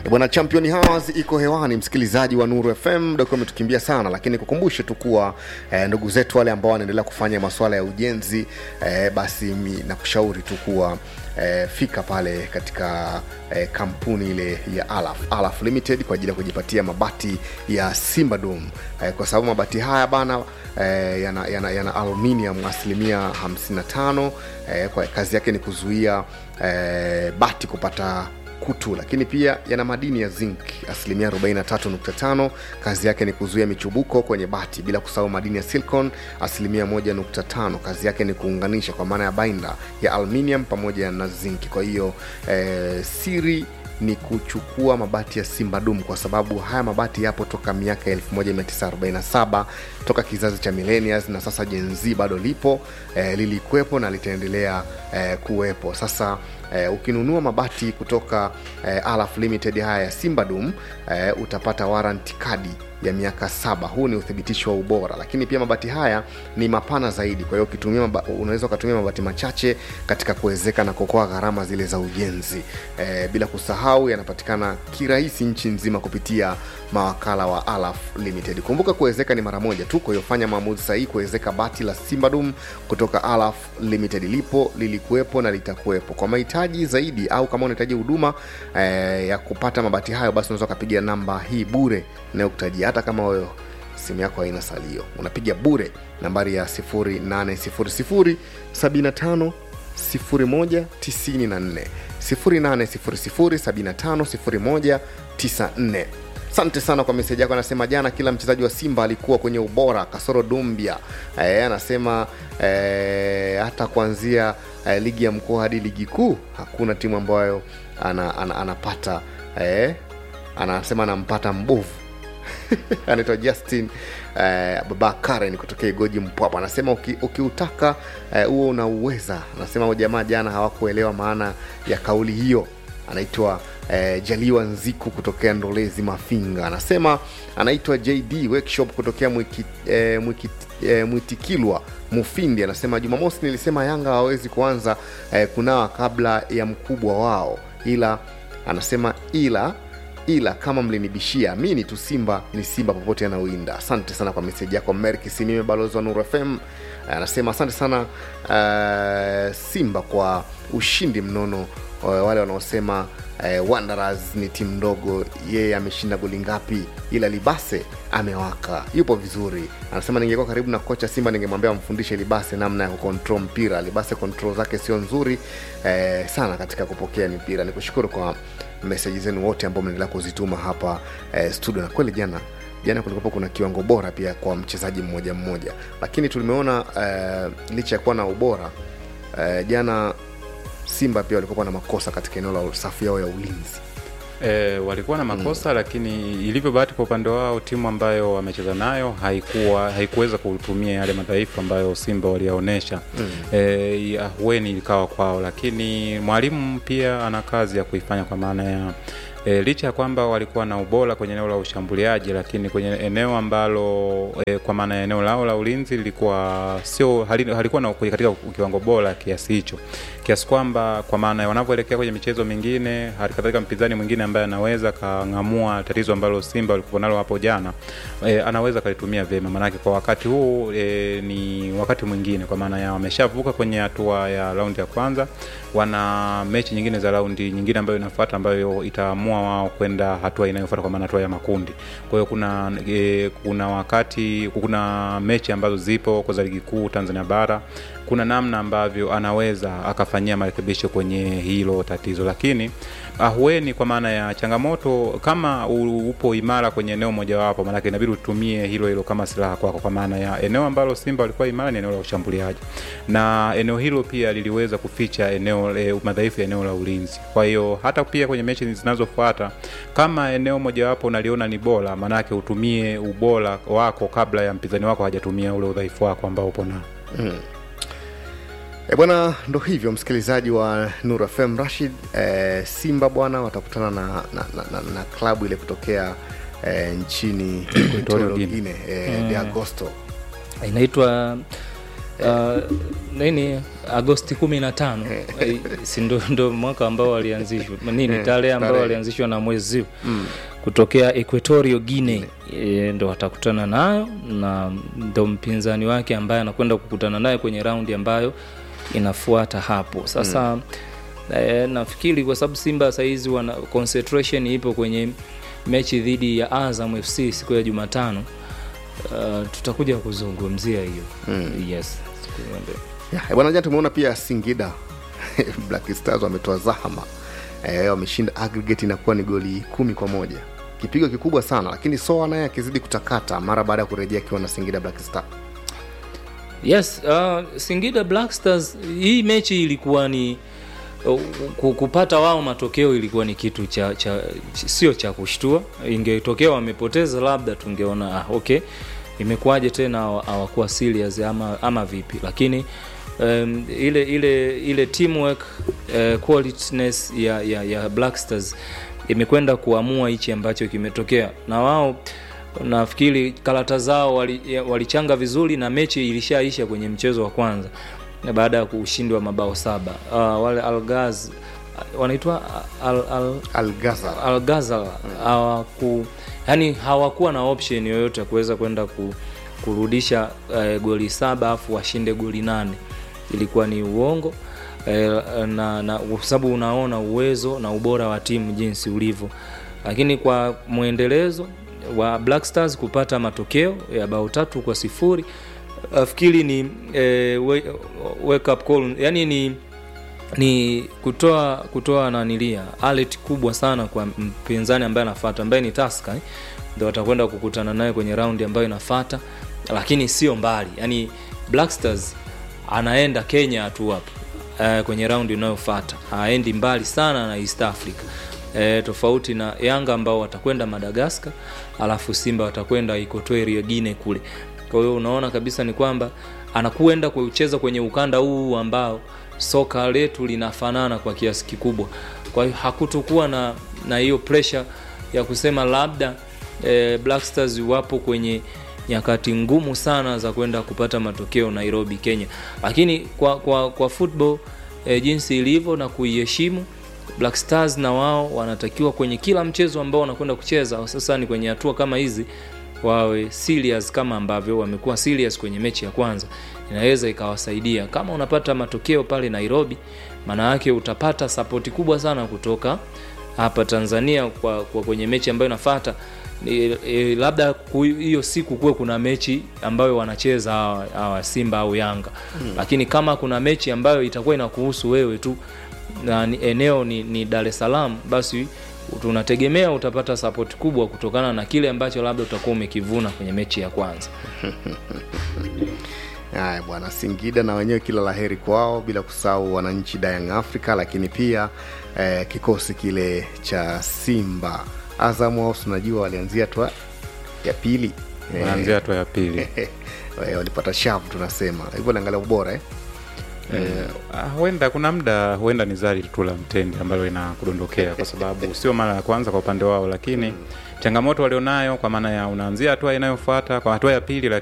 E bwana, Champion Hours iko hewani, msikilizaji wa Nuru FM. Doki ametukimbia sana, lakini kukumbushe tu kuwa eh, ndugu zetu wale ambao wanaendelea kufanya masuala ya ujenzi eh, basi mi nakushauri tu kuwa eh, fika pale katika eh, kampuni ile ya Alaf, Alaf Limited kwa ajili ya kujipatia mabati ya Simba Dome eh, kwa sababu mabati haya bana eh, yana, yana, yana aluminium asilimia 55 eh, kwa kazi yake ni kuzuia eh, bati kupata kutu lakini pia yana madini ya zinc asilimia 43.5 kazi yake ni kuzuia michubuko kwenye bati bila kusahau madini ya silicon asilimia 1.5 kazi yake ni kuunganisha kwa maana ya binder ya aluminium pamoja na zinc kwa hiyo eh, siri ni kuchukua mabati ya Simba Dum kwa sababu haya mabati yapo toka miaka 1947 toka kizazi cha millennials na sasa Gen Z bado lipo eh, lilikuwepo na litaendelea eh, kuwepo. Sasa eh, ukinunua mabati kutoka eh, Alaf Limited haya ya Simba Dum eh, utapata warranty kadi ya miaka saba. Huu ni uthibitisho wa ubora, lakini pia mabati haya ni mapana zaidi. Kwa hiyo ukitumia maba, unaweza ukatumia mabati machache katika kuwezeka na kuokoa gharama zile za ujenzi e, bila kusahau yanapatikana kirahisi nchi nzima kupitia mawakala wa Alaf Limited. Kumbuka kuwezeka ni mara moja tu, kwa hiyo fanya maamuzi sahihi kuwezeka bati la Simbadum kutoka Alaf Limited. Lipo, lilikuwepo na litakuwepo. Kwa mahitaji zaidi au kama unahitaji huduma e, ya kupata mabati hayo, basi unaweza ukapiga namba hii bure inayokutajia hata kama wewe simu yako haina salio unapiga bure nambari ya 800 75 0194 800 75 asante sana kwa meseji yako anasema jana kila mchezaji wa simba alikuwa kwenye ubora kasoro dumbia e, anasema e, hata kuanzia e, ligi ya mkoa hadi ligi kuu hakuna timu ambayo ana, ana, anapata e, anasema anampata mbovu anaitwa justin eh, baba karen kutokea igoji mpwapa anasema uki, ukiutaka huo eh, unauweza anasema jamaa jana hawakuelewa maana ya kauli hiyo anaitwa eh, jaliwa nziku kutokea ndolezi mafinga anasema anaitwa jd workshop kutokea mwiki, eh, mwiki, eh, mwitikilwa mufindi anasema jumamosi nilisema yanga hawawezi kuanza eh, kunawa kabla ya mkubwa wao ila anasema ila ila kama mlinibishia amini tu simba ni simba popote anauinda asante sana kwa meseji yako merki simime balozi wa nuru fm anasema asante sana uh, simba kwa ushindi mnono uh, wale wanaosema uh, wanderers ni timu ndogo yeye ameshinda goli ngapi ila libase amewaka yupo vizuri anasema ningekuwa karibu na kocha simba ningemwambia amfundishe libase namna ya kukontrol mpira libase control zake sio nzuri eh, sana katika kupokea mipira ni kushukuru kwa meseji zenu wote ambao mnaendelea kuzituma hapa eh, studio na kweli jana jana kulikuwa kuna kiwango bora pia kwa mchezaji mmoja mmoja lakini tulimeona eh, licha ya kuwa na ubora eh, jana simba pia walikuwa na makosa katika eneo la safu yao ya ulinzi E, walikuwa na makosa mm. lakini ilivyo bahati kwa upande wao timu ambayo wamecheza nayo haikuwa haikuweza kutumia yale madhaifu ambayo simba waliyaonyesha mm. e, ahueni ikawa kwao lakini mwalimu pia ana kazi ya kuifanya kwa maana ya E, licha ya kwamba walikuwa na ubora kwenye eneo la ushambuliaji lakini kwenye eneo ambalo e, kwa maana ya eneo lao la ulinzi lilikuwa sio halikuwa na katika kiwango bora kiasi hicho kiasi kwamba kwa maana wanavyoelekea kwenye michezo mingine halikadhalika mpinzani mwingine ambaye anaweza kang'amua tatizo ambalo simba walikuwa nalo hapo jana e, anaweza kalitumia vyema maanake kwa wakati huu e, ni wakati mwingine kwa maana ya wameshavuka kwenye hatua ya raundi ya kwanza wana mechi nyingine za raundi nyingine ambayo inafuata ambayo itaamua wao kwenda hatua inayofuata kwa maana hatua ya makundi kwa hiyo kuna e, kuna wakati kuna mechi ambazo zipo kwa za ligi kuu tanzania bara kuna namna ambavyo anaweza akafanyia marekebisho kwenye hilo tatizo lakini ahueni kwa maana ya changamoto kama upo imara kwenye eneo mojawapo maanake inabidi utumie hilo hilo kama silaha kwako kwa maana ya eneo ambalo simba walikuwa imara ni eneo la ushambuliaji na eneo hilo pia liliweza kuficha eneo e, madhaifu ya eneo la ulinzi kwa hiyo hata pia kwenye mechi zinazofuata kama eneo mojawapo unaliona ni bora maanake utumie ubora wako kabla ya mpinzani wako hajatumia ule udhaifu wako ambao upo nao mm. E bwana, ndo hivyo msikilizaji wa Nur FM Rashid. E, Simba bwana watakutana na, na, na, na, na klabu ile kutokea e, nchini Equatorial Guinea e, de Agosto inaitwa uh, nini agosti kumi na tano Eh, si ndo, ndo mwaka ambao walianzishwa nini Eh, tarehe ambao tarehe. walianzishwa na mwezi huu kutokea equatorio guine e, ndo watakutana nayo na ndo mpinzani wake ambaye anakwenda kukutana naye kwenye raundi ambayo inafuata hapo sasa e, nafikiri kwa sababu simba sahizi wana concentration ipo kwenye mechi dhidi ya azam fc siku ya jumatano uh, tutakuja kuzungumzia hiyo mm. yes siku ya mbele. Ya, bwana jana tumeona pia Singida Black Stars wametoa zahama eh, wameshinda aggregate inakuwa ni goli kumi kwa moja kipigo kikubwa sana lakini soa naye akizidi kutakata mara baada ya kurejea akiwa na Singida Black Star yes uh, singida black stars hii mechi ilikuwa ni uh, ku- kupata wao matokeo ilikuwa ni kitu cha, cha sio cha kushtua ingetokea wamepoteza labda tungeona ah, okay imekuwaje tena hawa- hawakuwa serious ama, ama vipi lakini um, ile ile ile teamwork uh, qualityness ya, ya, ya black stars imekwenda kuamua hichi ambacho kimetokea na wao nafikiri karata zao walichanga wali walichanga vizuri na mechi ilishaisha kwenye mchezo wa kwanza na baada ya kushindwa mabao saba uh, wale algaz wanaitwa al, al, Al Ghazal algazal hawaku yani hawakuwa na option yoyote ya kuweza kwenda ku, kurudisha uh, goli saba afu washinde goli nane ilikuwa ni uongo eh, na, na kwa sababu unaona uwezo na ubora wa timu jinsi ulivyo lakini kwa mwendelezo wa black stars kupata matokeo ya bao tatu kwa sifuri nafikiri ni eh, we- wake up call yani ni ni kutoa kutoa nanilia alert kubwa sana kwa mpinzani ambaye anafata ambaye ni taska eh? ndo watakwenda kukutana naye kwenye raundi ambayo inafata lakini sio mbali yani black stars anaenda kenya tu hapo eh, kwenye raundi inayofata aendi mbali sana na east africa eh, tofauti na yanga ambao watakwenda madagaskar alafu simba watakwenda ikotoerio gine kule kwa hiyo unaona kabisa ni kwamba anakwenda kucheza kwenye ukanda huu ambao soka letu linafanana kwa kiasi kikubwa kwa hiyo hakutokuwa na na hiyo pressure ya kusema labda eh, black stars wapo kwenye nyakati ngumu sana za kwenda kupata matokeo nairobi kenya lakini kwa kwa, kwa football eh, jinsi ilivyo na kuiheshimu black stars na wao wanatakiwa kwenye kila mchezo ambao wanakwenda kucheza hususani kwenye hatua kama hizi wawe serious kama ambavyo wamekuwa serious kwenye mechi ya kwanza inaweza ikawasaidia kama unapata matokeo pale nairobi maana yake utapata sapoti kubwa sana kutoka hapa tanzania kwa, kwa kwenye mechi ambayo inafata e, e, labda ku- hiyo siku kuwe kuna mechi ambayo wanacheza hawa, hawa simba au yanga mm. lakini kama kuna mechi ambayo itakuwa inakuhusu wewe tu na ni- eneo ni, ni dar es salaam basi tunategemea utapata sapoti kubwa kutokana na kile ambacho labda utakuwa umekivuna kwenye mechi ya kwanza haya bwana singida na wenyewe kila laheri kwao bila kusahau wananchi dayang africa lakini pia eh, kikosi kile cha simba azam wao tunajua walianzia hatua ya pili Eh, wanaanzia hatua ya pili eh, walipata shavu tunasema hivyo naangalia ubora eh? Ah, huenda kuna muda huenda ni zari tu la mtende ambalo inakudondokea kwa sababu sio mara ya kwanza kwa upande wao lakini changamoto walionayo kwa maana ya unaanzia hatua inayofuata kwa hatua ya pili